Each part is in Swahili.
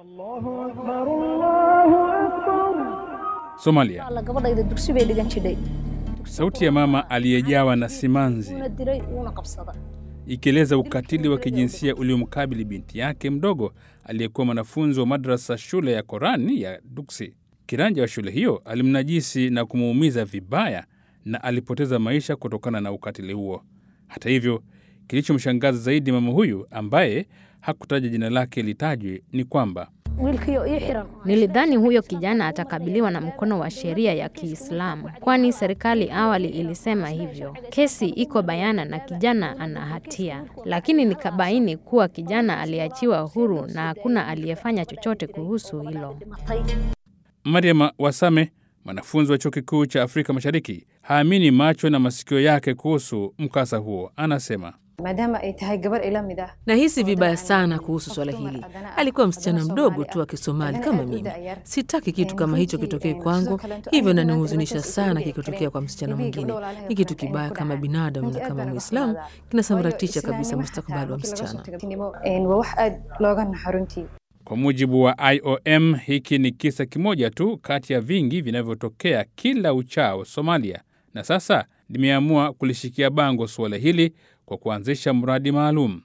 Somalia. gabadhayda dugsi bay dhigan jidhay Sauti ya mama aliyejawa na simanzi uuna diray uuna qabsada ikieleza ukatili wa kijinsia uliomkabili binti yake mdogo aliyekuwa mwanafunzi wa madrasa shule ya Korani ya Duksi. Kiranja wa shule hiyo alimnajisi na kumuumiza vibaya na alipoteza maisha kutokana na ukatili huo. Hata hivyo, kilichomshangaza zaidi mama huyu ambaye hakutaja jina lake litajwe ni kwamba wiilkiyo ii xiran Nilidhani huyo kijana atakabiliwa na mkono wa sheria ya Kiislamu, kwani serikali awali ilisema hivyo. Kesi iko bayana na kijana ana hatia, lakini nikabaini kuwa kijana aliachiwa huru na hakuna aliyefanya chochote kuhusu hilo. dhimatay Mariam Wasame, mwanafunzi wa chuo kikuu cha Afrika Mashariki, haamini macho na masikio yake kuhusu mkasa huo. Anasema maadaama ay tahay gabar ila mid ah Nahisi vibaya sana kuhusu swala hili. Alikuwa msichana mdogo tu wa Kisomali kama mimi. Sitaki kitu kama hicho kitokee kwangu, hivyo nanihuzunisha sana kikitokea kwa msichana mwingine. Ni kitu kibaya kama binadamu na kama Muislamu, kinasambaratisha kabisa mustakabali wa msichana. Een, waa wax aad looga naxo runtii Kwa mujibu wa IOM, hiki ni kisa kimoja tu kati ya vingi vinavyotokea kila uchao Somalia, na sasa limeamua kulishikia bango suala hili kwa kuanzisha mradi maalum.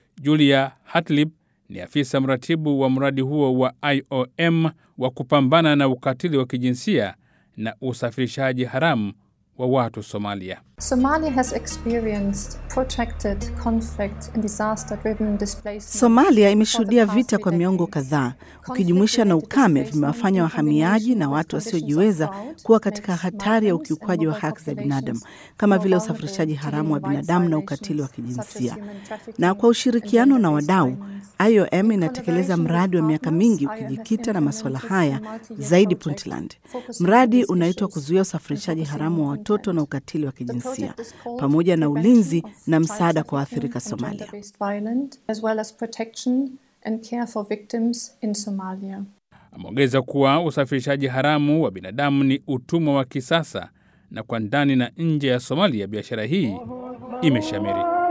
Julia Hatlib ni afisa mratibu wa mradi huo wa IOM wa kupambana na ukatili wa kijinsia na usafirishaji haramu wa watu Somalia. Somalia has experienced protracted conflict and disaster-driven displacement. Somalia imeshuhudia vita kwa miongo kadhaa, ukijumuisha na ukame vimewafanya wahamiaji na watu wasiojiweza kuwa katika hatari ya ukiukwaji wa haki za binadamu kama vile usafirishaji haramu wa binadamu na ukatili wa kijinsia. Na kwa ushirikiano na wadau, IOM inatekeleza mradi wa miaka mingi ukijikita na masuala haya zaidi Puntland. Mradi unaitwa kuzuia usafirishaji haramu wa watoto na ukatili wa kijinsia pamoja na ulinzi na msaada kwa waathirika Somalia. Gender-based violence, as well as protection and care for victims in Somalia. Ameongeza kuwa usafirishaji haramu wa binadamu ni utumwa wa kisasa na kwa ndani na nje ya Somalia biashara hii imeshamiri.